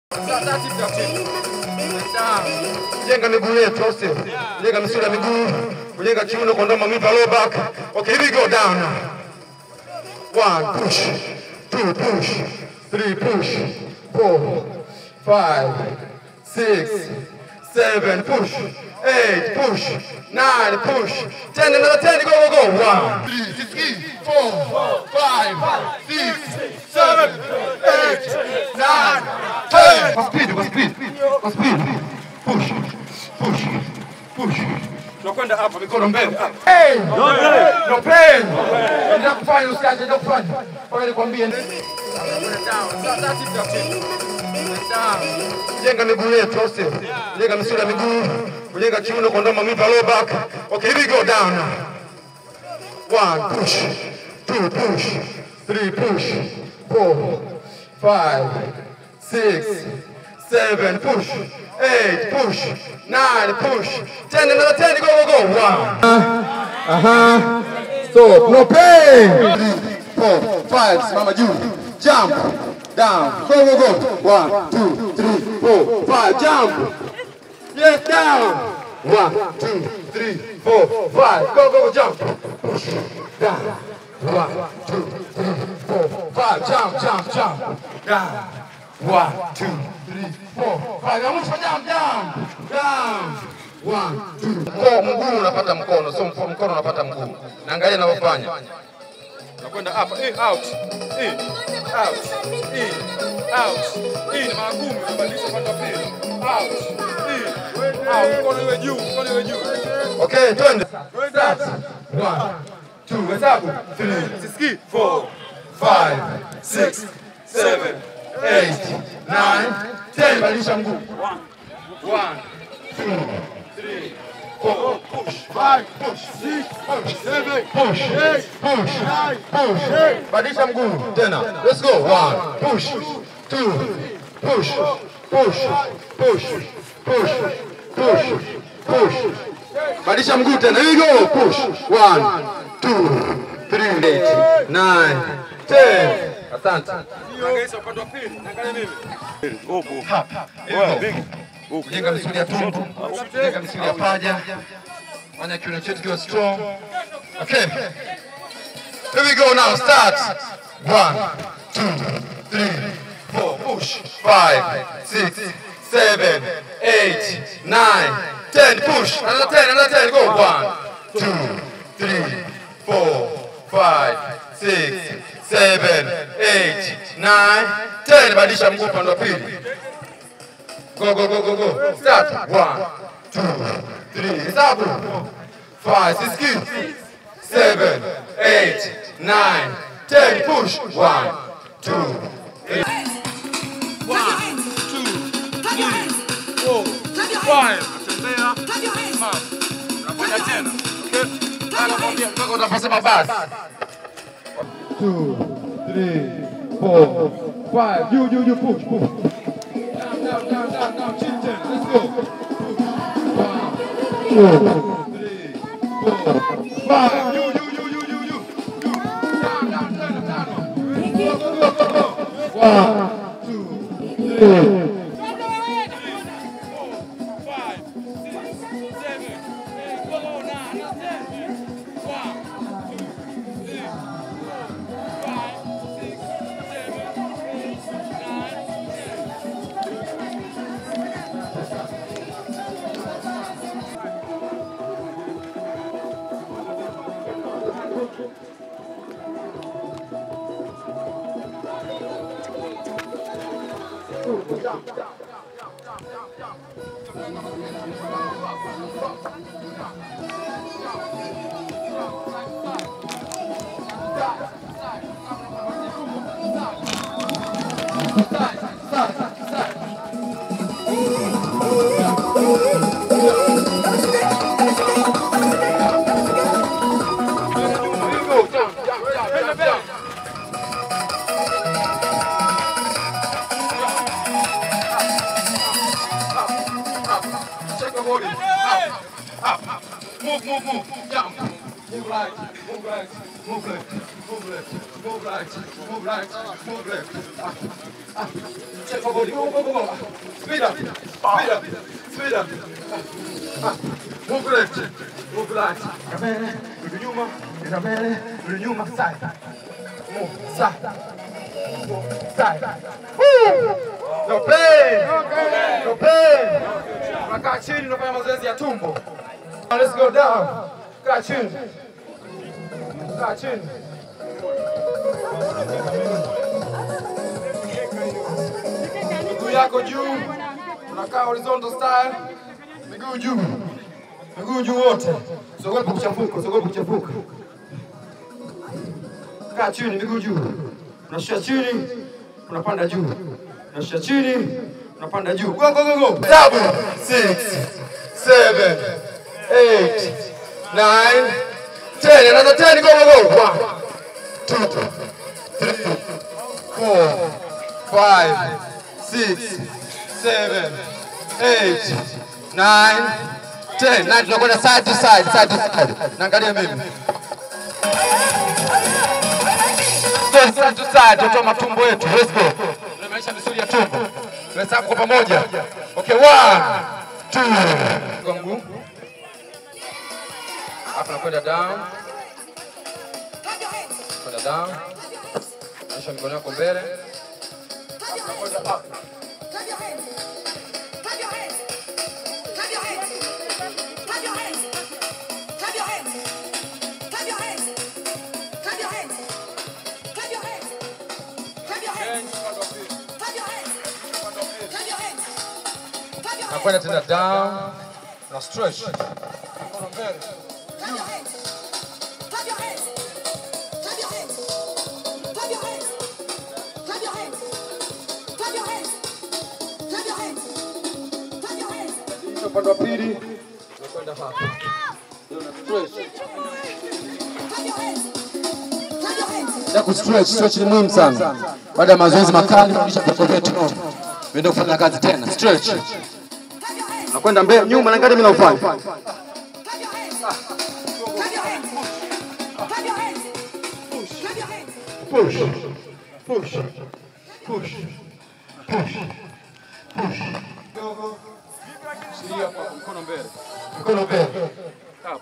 Jenga miguu yetu au sio? Jenga misuli ya miguu, kujenga kiuno, kuondoa maumivu ya low back. Okay, here we go down now. One, push. Two, push. Three, push. Four, five, six, seven, push. Eight, push. Nine, push. Ten, another ten, go, go, go. One, three, three, four, five, six, seven, eight, nine, ten. Kwa speed, kwa speed, kwa speed. Push, push, push. Tunakwenda hapa, mikono mbele. Hey! No pain. Ndio kufanya usiache, ndio kufanya. Kwa nikwambie. Jenga miguu yetu au sio? Jenga misuli ya miguu, kujenga kiuno, kuondoa maumivu ya low back. Okay, here we go down now. One, push. Two, push. Three, push. Four, five, six, seven, push. Eight, push. Nine, push. Ten, another ten, go, go, go. One. Uh-huh. Stop. No pain. Three, four, five. Simama juu. Jump. Down. Go, go, go. One, two, three, four, five. Jump. Yes, down. One, two, three, four, five. Go, go, go. Jump. Push. Down. One, two, three, four, five. Jump, jump, jump. Down. One, two, three, four, five. I want you to jump, down. Down. One, two. Mko- Mguu unapata mkono, sio mko- mkono unapata mguu. Naangalia ninavyofanya. Nakwenda hapa, in, out, in, out, in, out, in. Magumu unabadilisha upande wa pili. Out, in, out. Mkono iwe juu, mkono iwe juu. Okay, twende. Start. One, two, hesabu. Three, sisikii. Four, five, six, seven, eight, nine, ten. Badilisha mguu. One, two, three, four, push, five, push, six, push, seven, push, eight, push, nine, push. Badilisha mguu tena. Let's go. One, push, two, push, push, push, push, push, push. Badilisha mguu tena. Here we go. Push. One, two, three, eight, nine, ten. Asante. Kujenga misuli ya tumbo, kujenga misuli ya paja, fanya kiuno chetu kiwe strong. Okay. Here we go now. Start. One, two, three, four, push. Five, six, seven, eight, nine, ten. Push. Another ten, another ten. Go. One, two, three, four, five, six, seven, eight, nine, ten. Badilisha mguu upande wa pili. Go, go, go, go, go. Start. One, two, three. Hesabu. Five, six, seven, eight, nine, ten. Push. One, two, three. Mpaka utapasema basi. Two, three, four, five. You, you, you push, push. Down, down, down, down, down. Chin, chin. Let's go. One, two, three, four, five. You, you, you, you, you, you. You. Down, down, down, down. Go, go, go, go. One, two, three. Check the body. Up, up, up. Move, move, move. Jump. Move right, move right, move left, move left, move right, move right, move left. Up, up. Check for body. Go, go, go, go. Speed up. Speed up. Speed up. Ah. Move left. Move right. Mbele, rudi nyuma, nenda mbele, rudi nyuma, side. Move, side. Move, side. Woo! No pain. No pain. Unakaa chini unafanya mazoezi ya tumbo. Now let's go down. Kaa chini. Kaa chini. Miguu yako juu. Unakaa horizontal style. Miguu juu. Miguu juu wote. Usiogope kuchafuka, usiogope kuchafuka. Kaa chini, miguu juu. Unashusha chini, unapanda juu. Unashusha chini, unapanda juu. Go go go go. Seven, six, seven, eight, nine, ten. Another ten. Go go go. One, two, three, four, five, six, seven, eight, nine, ten. Na tunakwenda side to side, side to side. Naangalia mimi. Go side to side, tutoa matumbo yetu. Let's go. Tunaimarisha misuli ya tumbo. Tunahesabu kwa pamoja. Okay, one, two. Kwa mguu. Hapa nakwenda down. Kwenda down. Nyosha mikono yako mbele. Nakwenda tena down. Na stretch. Mikono mbele. Upande wa pili. Nakwenda hapa. Ndio na stretch. Ya kustretch, stretch ni muhimu sana. Baada ya mazoezi makali, kisha viungo vyetu viende kufanya kazi tena. Stretch. Nakwenda mbele nyuma, naangalia mimi naufanya. Push. Push. Push. Push. Push. Shikilia kwa mkono mbele. Mikono mbele. Hapo.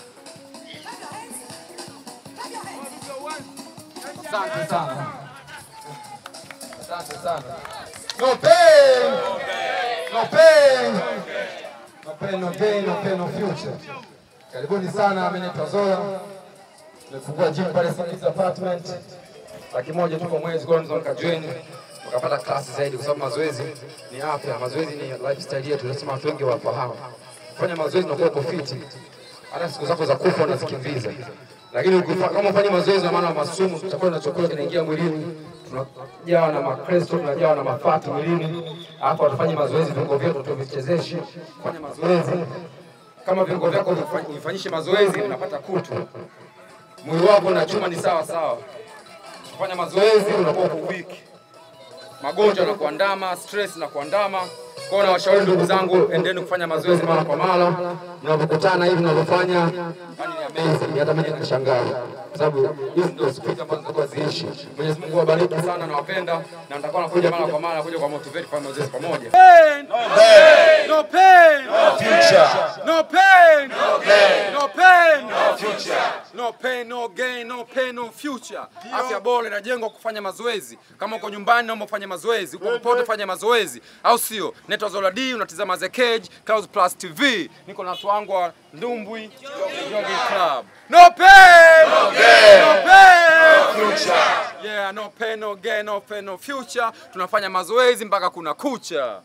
Asante sana. Asante sana. No pain. No pain. No pain, no gain, no pain, no future. Karibuni sana, mimi naitwa Zola. Tumefungua gym pale Sami's apartment. Laki moja tu kwa mwezi, kwa unaweza ukajoin ukapata klasi zaidi, kwa sababu mazoezi ni afya, mazoezi ni lifestyle yetu, lazima watu wengi wafahamu. Kufanya mazoezi unakuwa uko fit, hata siku zako za kufa unazikimbiza. Lakini ukifa- kama ufanye mazoezi, na maana masumu, chakula na chakula kinaingia mwilini, tunajawa na makresto, tunajawa na mafati mwilini, alafu hatufanye mazoezi, viungo vyetu tuvichezeshi. Fanya mazoezi kama viungo vyako vifa- vifanyishe mazoezi, unapata kutu, mwili wako na chuma ni sawa sawa. Kufanya mazoezi unakuwa uko weak magonjwa na kuandama, stress na kuandama. Kwa hiyo nawashauri ndugu zangu, endeni kufanya mazoezi mara kwa mara. Mnapokutana hivi mnavyofanya, yani ni amazing, hata mimi nashangaa kwa sababu hizi ndio spirit ambazo zitakuwa ziishi. Mwenyezi Mungu awabariki sana, nawapenda na nitakuwa nakuja mara kwa mara kuja kwa motivate kufanya mazoezi pamoja. No pain. No future. No pain. No gain. No pain. No future. No pain, no gain, no pain, no future. Afya bora inajengwa kufanya mazoezi. Kama uko nyumbani naomba ufanye mazoezi, uko popote fanya mazoezi, au sio? Naitwa Zola D, unatizama The Cage, Clouds Plus TV. Niko na watu wangu wa Ndumbwi Jogging Club. No pain. No gain. No pain. No future. Yeah, no pain, no gain, no pain, no future. Tunafanya mazoezi mpaka kuna kucha.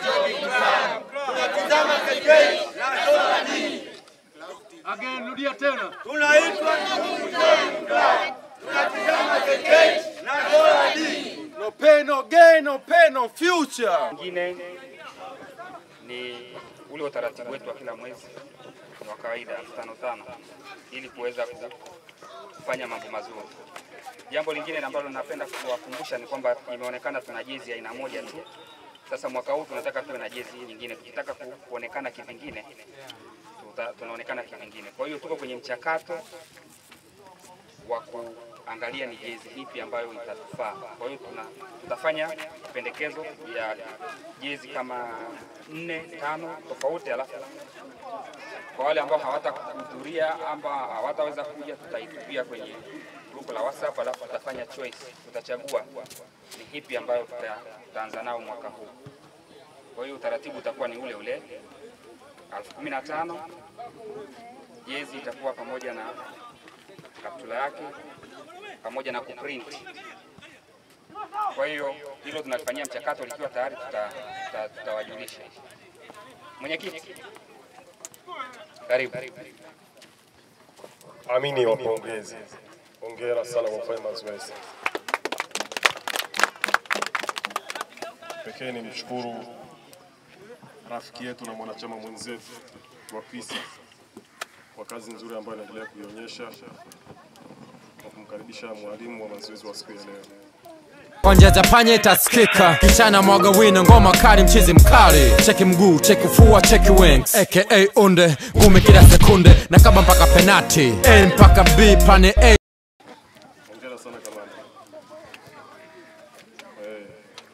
Again, rudia tena. No pain, no gain, no pain, no future. Mwingine ni ule utaratibu wetu wa kila mwezi wa kawaida elfu tano tano ili kuweza ku- kufanya mambo mazuri. Jambo lingine ambalo napenda kuwakumbusha ni kwamba imeonekana tuna jezi ya aina moja tu. Sasa mwaka huu tunataka tuwe na jezi nyingine, tukitaka ku, kuonekana kivingine tuta, tunaonekana kivingine. Kwa hiyo tuko kwenye mchakato wa ku, kuangalia ni jezi ipi ambayo itatufaa. Kwa hiyo tuna, tutafanya pendekezo ya jezi kama nne tano tofauti, alafu kwa wale ambao hawatahudhuria ama hawataweza kuja, tutaitupia kwenye grupu la WhatsApp, alafu tutafanya choice, tutachagua ni ipi ambayo tuta- tutaanza nao mwaka huu. Kwa hiyo utaratibu utakuwa ni ule ule elfu kumi na tano jezi itakuwa pamoja na kaptula yake pamoja na kuprint. Kwa hiyo hilo tunalifanyia mchakato, likiwa tayari tuta- tuta- tutawajulisha. Mwenyekiti, karibu. Amini wapongezi, hongera sana kwa kufanya mazoezi. Pekee ni mshukuru rafiki yetu na mwanachama mwenzetu wa PISA kwa kazi nzuri ambayo anaendelea kuionyesha na kumkaribisha mwalimu wa mazoezi wa siku ya leo. Onjeza panye itasikika kichana mwaga wino ngoma kali mchizi mkali cheki mguu cheki fua cheki wings aka unde ngumi kila sekunde na kaba mpaka penati A mpaka B plani A Hongera sana kamanda. Eh,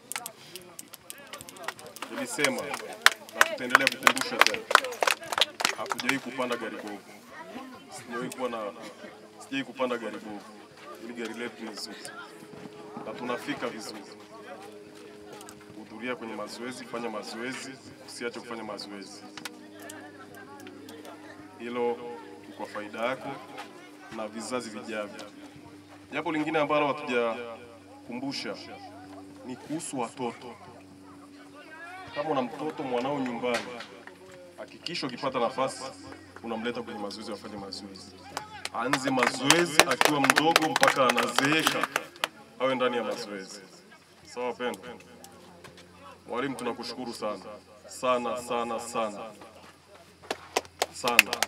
nilisema na tutaendelea kukumbusha tena, hakujawahi kupanda gari bovu, sijawahi kuwa na sijawahi kupanda gari bovu. Hili gari letu ni zuri na tunafika vizuri. Hudhuria kwenye mazoezi, fanya mazoezi, usiache kufanya mazoezi. Hilo ni kwa faida yako na vizazi vijavyo. Jambo lingine ambalo hatujakumbusha ni kuhusu watoto. Kama una mtoto mwanao nyumbani, hakikisha ukipata nafasi unamleta kwenye mazoezi, afanye mazoezi, aanze mazoezi akiwa mdogo mpaka anazeeka, awe ndani ya mazoezi. Sawa pendo? Mwalimu, tunakushukuru sana sana sana sana sana.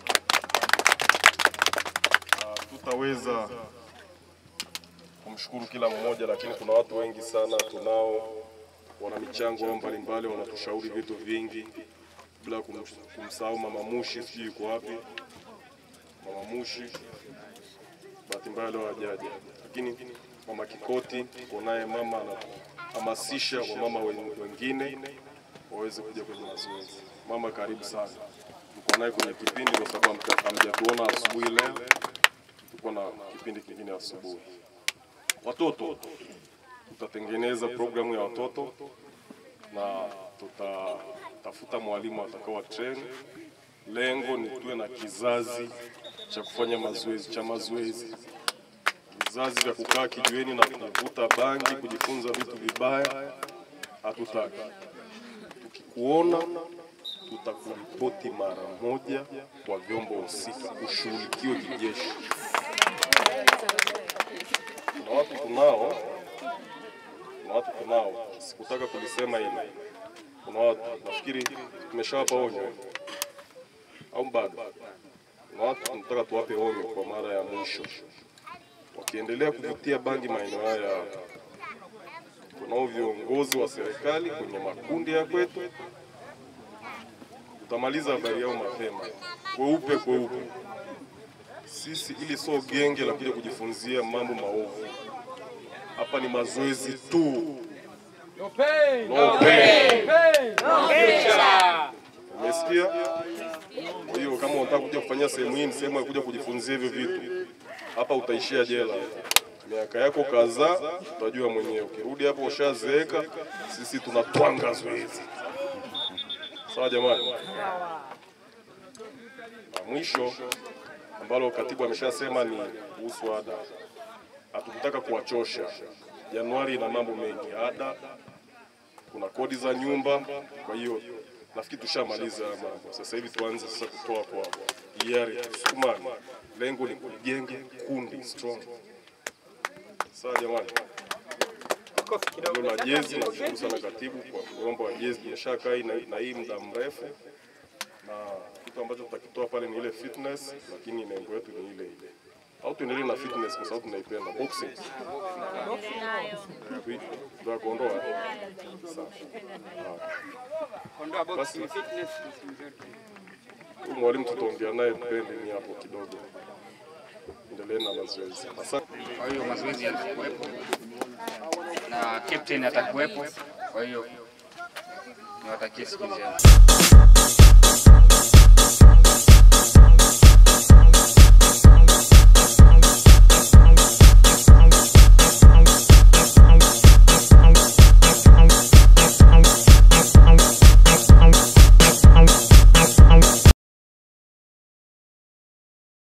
Ah, tutaweza kumshukuru kila mmoja, lakini kuna watu wengi sana tunao wana michango yao mbalimbali, wanatushauri vitu vingi, bila kum- kumsahau Mama Mushi, sijui yuko wapi Mama Mushi, bahati mbaya leo hajaja, lakini Mama Kikoti tuko naye, mama anahamasisha wamama wen- wengine waweze kuja kwenye mazoezi. Mama, karibu sana, tuko naye kwenye kipindi kwa sababu hamja- hamjatuona asubuhi leo, tuko na kipindi kingine asubuhi. Watoto, tutatengeneza programu ya watoto na tutatafuta mwalimu atakawa train. Lengo ni tuwe na kizazi cha kufanya mazoezi cha mazoezi, vizazi vya kukaa kijiweni na kuvuta bangi, kujifunza vitu vibaya, hatutaki. Tukikuona tutakuripoti mara moja kwa vyombo husika, ushughulikiwe kijeshi. Kuna watu tunao, kuna watu tunao, sikutaka kulisema hili. Kuna watu nafikiri tumeshawapa onyo eh? au bado? Kuna watu tunataka tuwape onyo kwa mara ya mwisho, wakiendelea kuvutia bangi maeneo haya. Tunao viongozi wa serikali kwenye makundi ya kwetu, utamaliza habari yao mapema, kweupe kweupe. Sisi ili sio genge la kuja kujifunzia mambo maovu. Hapa ni mazoezi tu. No pain, No pain. pain. Umesikia? Kwa hiyo kama unataka kuja kufanyia sehemu hii, ni sehemu ya kuja kujifunzia hivyo vitu. Hapa utaishia jela miaka yako kadhaa, utajua mwenyewe. Ukirudi hapo ushazeeka, sisi tunatwanga zoezi. Sawa jamani? Na mwisho ambalo katibu ameshasema ni kuhusu ada. Hatukutaka kuwachosha. Januari ina mambo mengi, ada, kuna kodi za nyumba. Kwa hiyo nafikiri tushamaliza haya mambo. Sasa hivi tuanze sasa kutoa kwa hiari, tusukumane. Lengo ni kujenga kundi strong. Sawa jamani. Hilo la jezi, nashukuru sana katibu kwa mgomba wa jezi, tumeshakaa hii na, na hii muda mrefu, na kitu ambacho tutakitoa pale ni ile fitness, lakini lengo yetu ni ile ile au tuendelee na fitness kwa sababu tunaipenda boxing. Ndio kuondoa. Sawa. Ondoa box Basi. fitness. Huyu mwalimu tutaongea naye pembeni hapo kidogo. tuendelee na mazoezi. Asante. Kwa hiyo mazoezi yatakuwepo na captain atakuwepo. Kwa hiyo niwatakie siku njema.